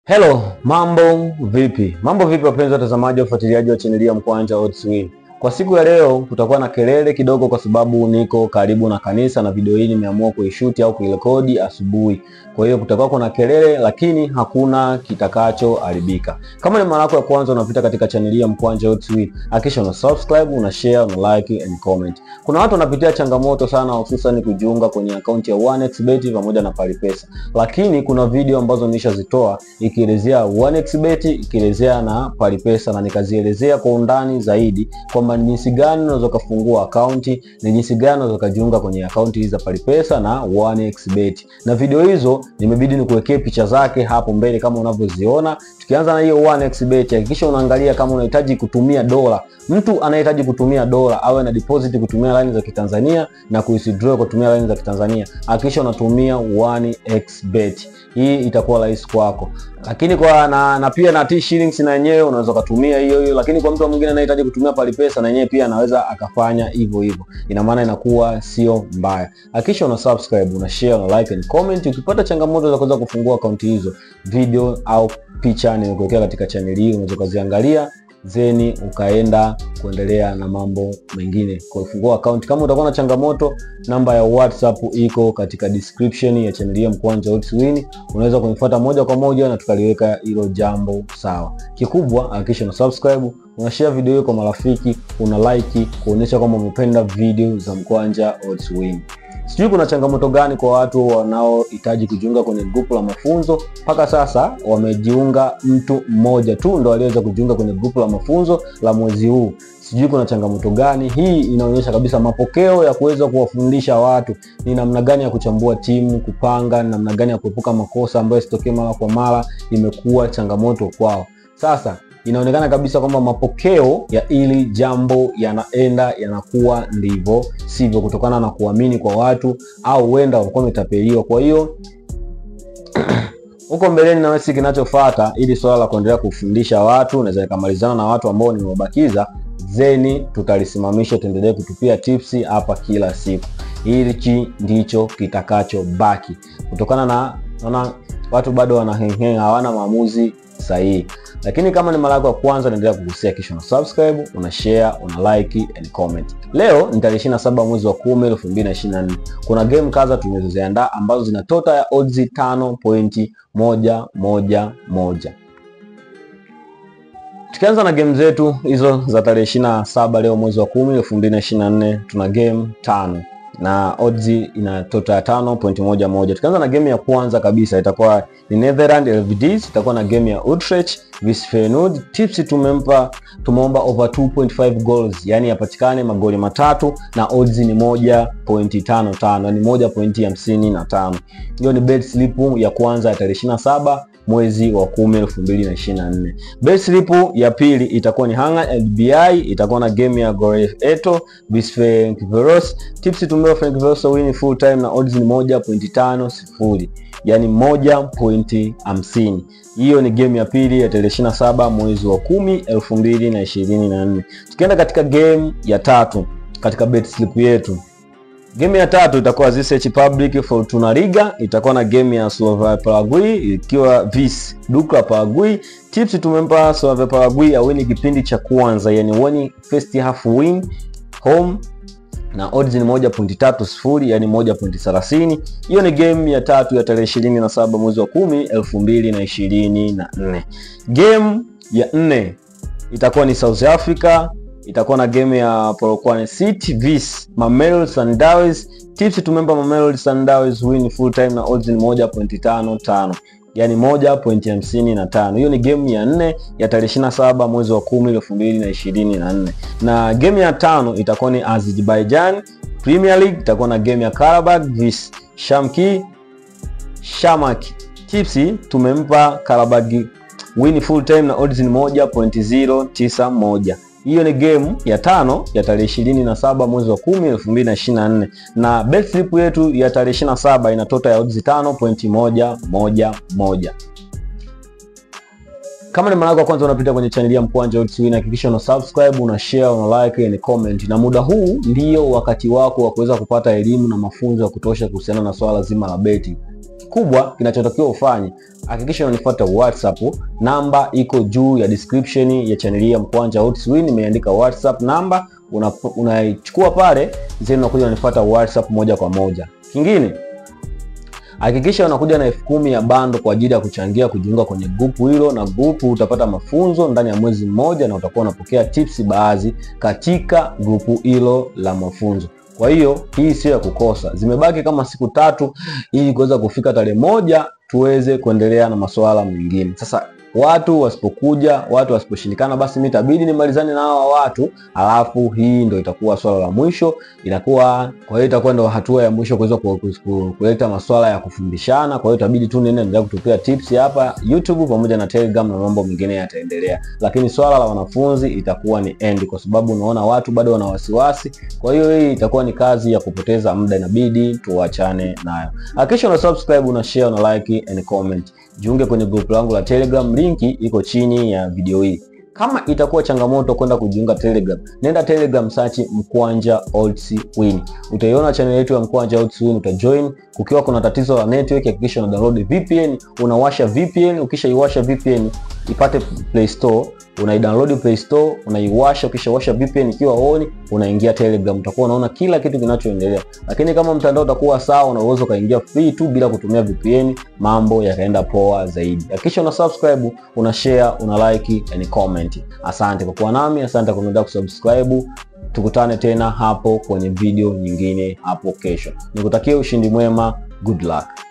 Hello, mambo vipi? Mambo vipi wapenzi watazamaji wa ufuatiliaji wa chaneli ya Mkwanja Odds Win. Kwa siku ya leo kutakuwa na kelele kidogo kwa sababu niko karibu na kanisa na video hii nimeamua kuishuti au kuirekodi asubuhi. Kwa hiyo kutakuwa kuna kelele lakini hakuna kitakachoharibika. Kama ni mara yako ya kwanza unapita katika chaneli ya Mkwanja Odds Win, hakikisha una subscribe, una share, una like and comment. Kuna watu wanapitia changamoto sana hususan kujiunga kwenye akaunti ya 1xBet pamoja na Palipesa. Lakini kuna video ambazo nilishazitoa ikielezea 1xBet, ikielezea na Palipesa na nikazielezea kwa undani zaidi kwamba ni jinsi gani unaweza kufungua akaunti, ni jinsi gani unaweza kujiunga kwenye akaunti hizi za Palipesa na 1xBet. Na video hizo nimebidi nikuwekee picha zake hapo mbele kama unavyoziona. Tukianza na hiyo 1xBet, hakikisha unaangalia kama unahitaji kutumia dola. Mtu anayehitaji kutumia dola awe na deposit kutumia line za Kitanzania na kuwithdraw kutumia line za Kitanzania, hakikisha unatumia 1xBet. Hii itakuwa rahisi kwako. Lakini kwa na, na pia na T shillings na yenyewe unaweza kutumia hiyo hiyo, lakini kwa mtu mwingine anayehitaji kutumia Palipesa na yenyewe pia anaweza akafanya hivyo hivyo. Ina maana inakuwa sio mbaya. Hakikisha una subscribe, una share, una like and comment. Ukipata changamoto za kuweza kufungua akaunti hizo, video au picha nimekuwekea katika channel hii, unaweza kuziangalia zeni ukaenda kuendelea na mambo mengine kwa kufungua account. Kama utakuwa na changamoto, namba ya WhatsApp iko katika description ya channel ya Mkwanja Odds Win. Unaweza kunifuata moja kwa moja na tukaliweka hilo jambo sawa. Kikubwa hakikisha una subscribe, una share video hiyo kwa marafiki, una like kuonyesha kwamba umependa video za Mkwanja Odds Win. Sijui kuna changamoto gani kwa watu wanaohitaji kujiunga kwenye grupu la mafunzo. Mpaka sasa wamejiunga mtu mmoja tu ndo aliweza kujiunga kwenye grupu la mafunzo la mwezi huu. Sijui kuna changamoto gani. Hii inaonyesha kabisa mapokeo ya kuweza kuwafundisha watu ni namna gani ya kuchambua timu, kupanga, ni namna gani ya kuepuka makosa ambayo sitokee mara kwa mara, imekuwa changamoto kwao. Sasa inaonekana kabisa kwamba mapokeo ya hili jambo yanaenda yanakuwa ndivyo sivyo, kutokana na kuamini kwa watu au huenda walikuwa wametapeliwa. Kwa hiyo huko mbeleni na wesi, kinachofuata ili swala la kuendelea kufundisha watu, naweza nikamalizana na watu ambao nimewabakiza, zeni tutalisimamisha, tuendelee kutupia tipsi hapa kila siku. Hichi ndicho kitakachobaki, kutokana na naona watu bado wanahengenga, hawana maamuzi sahihi lakini kama ni mara yako ya kwanza, naendelea kugusia, kisha una subscribe, una share, una like and comment. Leo ni tarehe 27 mwezi wa 10 2024. Kuna game kadha tumezoziandaa ambazo zina total ya odds 5.111. Tukianza na game zetu hizo za tarehe 27 leo mwezi wa 10 2024, tuna game tano na odds ina total ya 5.11. Tukianza na game ya kwanza kabisa itakuwa ni Netherlands LVDs, itakuwa na game ya Utrecht vs Feyenoord. Tips tumempa tumeomba over 2.5 goals, yani yapatikane magoli matatu na odds ni 1.55, yani 1.55. Hiyo ni bet slip ya kwanza ya tarehe 27 mwezi wa 10 2024. Bet slip ya pili itakuwa ni Hanga LBI, itakuwa na game ya Goref Eto vs Ferencvaros. Tips tumewa Ferencvaros win full time na odds ni 1.50, yani 1.50. Hiyo ni game ya pili ya tarehe 27 mwezi wa 10 2024. Tukienda katika game ya tatu katika bet slip yetu Game ya tatu itakuwa ZSH Public Fortuna Riga, itakuwa na game ya Slavia Paraguay ikiwa vs Dukla Paraguay. Tips tumempa Slavia Paraguay awini kipindi cha kwanza, yani wani first half win home na odds ni 1.30 yani 1.30. Hiyo ni game ya tatu ya tarehe 27 mwezi wa 10 2024. Game ya nne itakuwa ni South Africa itakuwa na game ya Polokwane City vs Mamelodi Sundowns. Tips tumempa Mamelodi Sundowns win full time na odds ni 1.55 yani 1.55. Hiyo ni game ya nne ya tarehe 27 mwezi wa 10 2024. Na game ya tano itakuwa ni Azerbaijan Premier League, itakuwa na game ya Karabakh vs Shamki Shamak. Tips tumempa Karabakh win full time na odds ni 1.091. Hiyo ni game ya tano ya tarehe 27 mwezi wa 10 2024, na bet slip yetu ya tarehe 27 ina total ya odds 5.111. Kama ni mara yako ya kwanza unapita kwenye channel ya Mkwanja Odds Win, hakikisha una subscribe, una share, una like and comment. Na muda huu ndio wakati wako wa kuweza kupata elimu na mafunzo ya kutosha kuhusiana na swala zima la beti. kikubwa kinachotakiwa ufanye, hakikisha unanifuata WhatsApp. Namba iko juu ya description ya channel ya Mkwanja Oddswin, imeandika WhatsApp namba, unaichukua una pale zeni, unakuja unanifuata WhatsApp moja kwa moja. Kingine hakikisha unakuja na elfu kumi ya bando kwa ajili ya kuchangia kujiunga kwenye grupu hilo, na grupu utapata mafunzo ndani ya mwezi mmoja, na utakuwa unapokea tips baadhi katika grupu hilo la mafunzo. Kwa hiyo hii sio ya kukosa. Zimebaki kama siku tatu ili kuweza kufika tarehe moja tuweze kuendelea na masuala mengine. Sasa watu wasipokuja, watu wasiposhindikana, basi mimi itabidi nimalizane na hawa watu, alafu hii ndo itakuwa swala la mwisho, inakuwa kwa hiyo itakuwa ndo hatua ya mwisho kuweza kuleta masuala ya kufundishana. Kwa hiyo itabidi tu nene endelea kutupia tips hapa YouTube pamoja na Telegram na mambo mengine yataendelea, lakini swala la wanafunzi itakuwa ni end, kwa sababu unaona watu bado wana wasiwasi. Kwa hiyo hii itakuwa ni kazi ya kupoteza muda, inabidi tuachane nayo. Hakikisha una subscribe, una share, una like and comment. Jiunge kwenye group langu la Telegram, linki iko chini ya video hii. Kama itakuwa changamoto kwenda kujiunga Telegram, nenda Telegram search Mkwanja Oddswin. Utaiona channel yetu ya Mkwanja Oddswin, utajoin. Kukiwa kuna tatizo la network, hakikisha una download VPN, unawasha VPN. Ukishaiwasha VPN ipate Play Store, unaidownload Play Store, unaiwasha. Ukishawasha VPN ikiwa on, unaingia Telegram, utakuwa unaona kila kitu kinachoendelea. Lakini kama mtandao utakuwa sawa, una uwezo ukaingia free tu bila kutumia VPN, mambo yakaenda poa zaidi. Hakikisha una subscribe, una share, una like and comment. Asante kwa kuwa nami, asante kwa kuendelea kusubscribe. Tukutane tena hapo kwenye video nyingine hapo kesho. Nikutakia ushindi mwema, good luck.